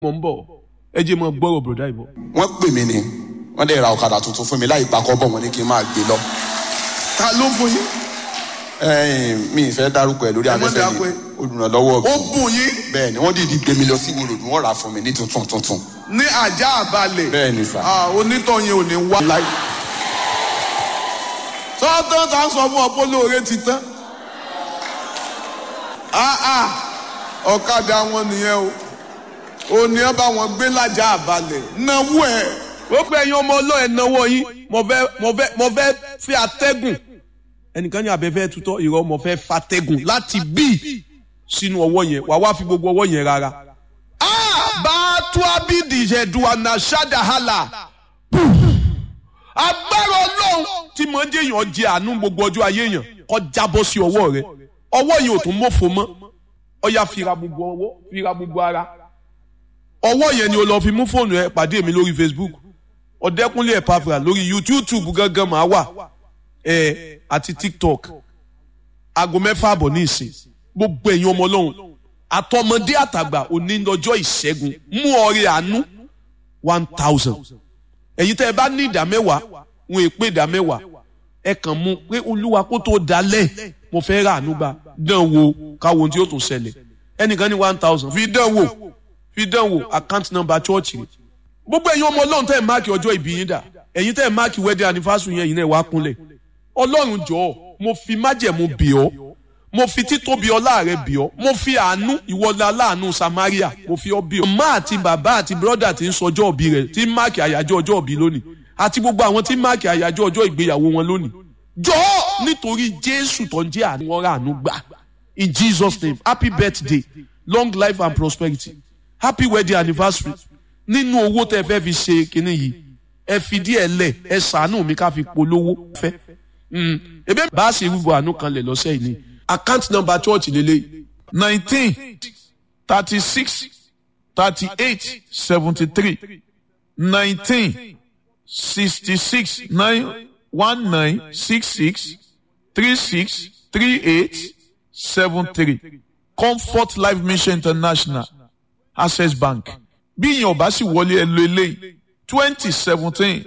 mo ń bọ̀ ẹ jẹ́ mọ gbọ́rọ̀ bùrọ̀dá ìbọ̀. wọ́n pè mí ni wọ́n dẹ̀ ra ọ̀kadà tuntun fún mi láì pakọ́ bọ̀ wọ́n ní kí n máa gbé lọ. ta ló fún yín Ẹ̀yin, mi ì fẹ́ dárúkọ ẹ̀ lórí Ẹ má afẹ́fẹ́ dákọ ni ẹ̀. olùrànlọ́wọ́ ó bùn yín bẹ́ẹ̀ ni wọ́n dìdí gbé mi lọ sí ìwòròdú wọ́n rà á fún mi ní tuntun tuntun. ní ajá àbálẹ̀ bẹ́ẹ̀ ni sà. Ah, onítọ̀yìn ò ní wá. láì sọ́tàn tá a sọ fún ọ pé olóore ti tán. Ah, ah, ọ̀kadà wọn nìyẹn o ò ní ẹ bá wọn gbé lájà àbálẹ̀ náwó ẹ̀. ó pé ẹ̀yin ọmọ ọlọ́ọ̀ ẹ̀ náwó yín mo fẹ́ mo fẹ́ mo fẹ́ fi atẹ́gùn ẹnìkan ní abẹ́fẹ́ tutọ́ ìrọ̀ mo fẹ́ fatẹ́gùn láti bí sínú ọwọ́ yẹn wà wá fi gbogbo ọwọ́ yẹn rárá. bàtú abidi ìṣẹ̀dùnà ṣádáhàlà agbára ọlọ́run tí mo ń jẹ́ èèyàn jẹ àánú gbogbo ọjọ́ ayé èèyàn kó jábọ́ sí ọwọ́ rẹ ọwọ́ yẹn ò tún mọ́fò mọ́ ọya fira gbogbo ọwọ́ fira gbogbo ara ọwọ́ yẹn ni o lọ fi mú fóònù ẹ pàdé mi lórí Facebook ọ̀dẹ́kúnlé ẹ̀pàfà lórí YouTube gangan máa wà ẹ àti TikTok aago mẹ́fà àbọ̀ ní ìsìn gbogbo ẹ̀yin ọmọ ọlọ́run àtọmọdé àtàgbà òní lọ́jọ́ ìṣẹ́gun mú ọrẹ àánú one thousand ẹ̀yin tẹ́ ẹ bá ní ìdá mẹ́wàá wọn èpè ìdá mẹ́wàá ẹ kàn mú pé olúwa kó tó dalẹ̀ mo fẹ́ rà àánú gbà dán wo káwọn ohun tí yóò tún ṣẹlẹ̀ ẹnìkan ní one thousand fi dán wò fi dán wò account number church rẹ̀ gbogbo ẹ̀yin ọmọ ọlọ́run tẹ́ ẹ̀ máàkì ọjọ́ ìbí yín dà ẹ̀yin tẹ́ ẹ̀ máàkì wedding anniversary yẹn yìí náà wá kúnlẹ̀ ọlọ́run jọ̀ọ́ mo fi májẹ̀mú bì ọ́ mo fi títóbi ọlá rẹ bì ọ́ mo fi àánú ìwọlá aláàánú samaria mo fi ọ́ bì ọ́. màmá àti bàbá àti bírọ́dà tí ń sọjọ́ òbí rẹ̀ tí ń máàkì àyájọ́ ọjọ́ òbí lónìí àti gbogbo àwọn tí ń máàkì àyájọ́ ọjọ́ ìgbéyàwó wọn lónìí. jọ̀ọ́ nítorí jésù tó ń jẹ́ àánú wọn rà àánú gbà in jesus name happy birthday long life and prosperity happy wedding anniversary nínú owó tẹ́ fẹ́ fi ṣe kinní yìí ẹ fi díẹ̀ lẹ̀ ẹ ṣàánú mi ká fi polówó fẹ́ ebe bá a ṣe rúbọ àánú kan lẹ̀ lọ́sẹ̀ yìí ni account number church lélẹ̀ nineteen thirty six thirty eight seventy three nineteen sixty six nine one nine six six three six three eight seven three comfort life mission international access bank bí ìyẹn ò bá sì wọlé ẹ lo eléyìí twenty seventeen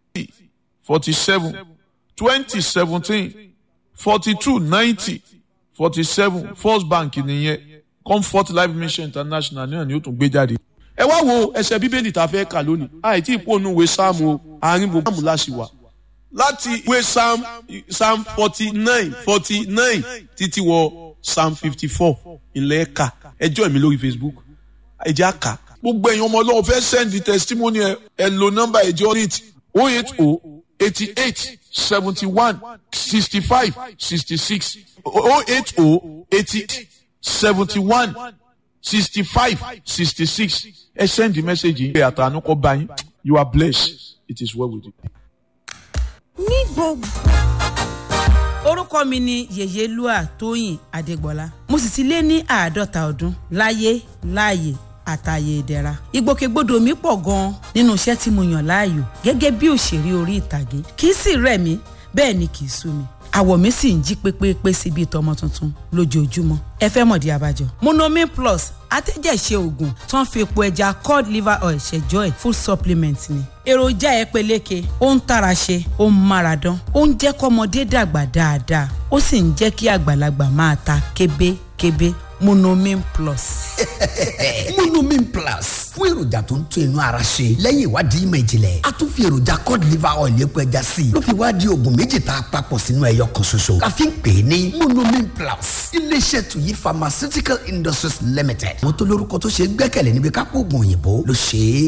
forty seven twenty seventeen forty two ninety forty seven first bank nìyẹn comfort life mission international náà ni ó tún gbé jáde. ẹ wá wo ẹsẹ bíbélì tá a fẹ́ kà lónìí àìtí ìpónú ìwé sáàmù o àárín gbogbo sáàmù láṣì wà láti ìwé psalm psalm forty nine forty nine títí wọ psalm fifty four ìlẹ̀ ẹ̀ka ẹjọ́ mi lórí facebook ẹjẹ́ àká gbogbo ẹ̀yin ọmọ ọlọ́run fẹ́ send the testimony ẹ ẹ lo nọ́mbà ẹjọ́ rate oh eight oh eighty eight seventy one sixty five sixty six oh eight oh eighty seventy one sixty five sixty six ẹ send the message yìí ẹ àtàánú kọ bá yín you are blessed it is well with you. ní gbogbo. orúkọ mi ni yèyélúà tóyìn adégbọlá mo sì ti lé ní àádọ́ta ọdún láyé láàyè àtàyè ìdẹ̀ra ìgbòkègbodò mi pọ̀ gan-an nínú iṣẹ́ tí mo yàn láàyò gẹ́gẹ́ bí òṣèré orí ìtàgé kì í sì rẹ̀ mí bẹ́ẹ̀ ni kì í sú mi àwọ̀ mi sì ń jí pépépé sí bíi tọmọ tuntun lójoojúmọ́ ẹ fẹ́ mọ̀dí abájọ. monomin plus atẹ́jẹ̀ṣe oògùn tó ń fi epo ẹja cod liver oil ṣẹjọ́ ẹ̀ food supplement ni. èròjà ẹ peléke ó ń tara ṣe ó ń mára dán ó ń jẹ́ kọ́mọdé dàgbà dáadáa ó sì ń jẹ́ kí àgbàlagbà máa ta kébékébé monomin plus. monomin plus fún èròjà tó ń tún inú ara ṣe lẹ́yìn ìwádìí ìmọ̀ ìjìnlẹ̀ a tún fi èròjà cod liver oil epo ẹja sí i ló fi wá di oògùn méjì tá a papọ̀ sínú ẹyọ kan ṣoṣo la fi ń pè é ní monomin plus iléeṣẹ́ tuyi pharmaceutical industries limited wọ́n tó lórúkọ tó ṣe gbẹ́kẹ̀lé níbi kápò oògùn òyìnbó ló ṣe é.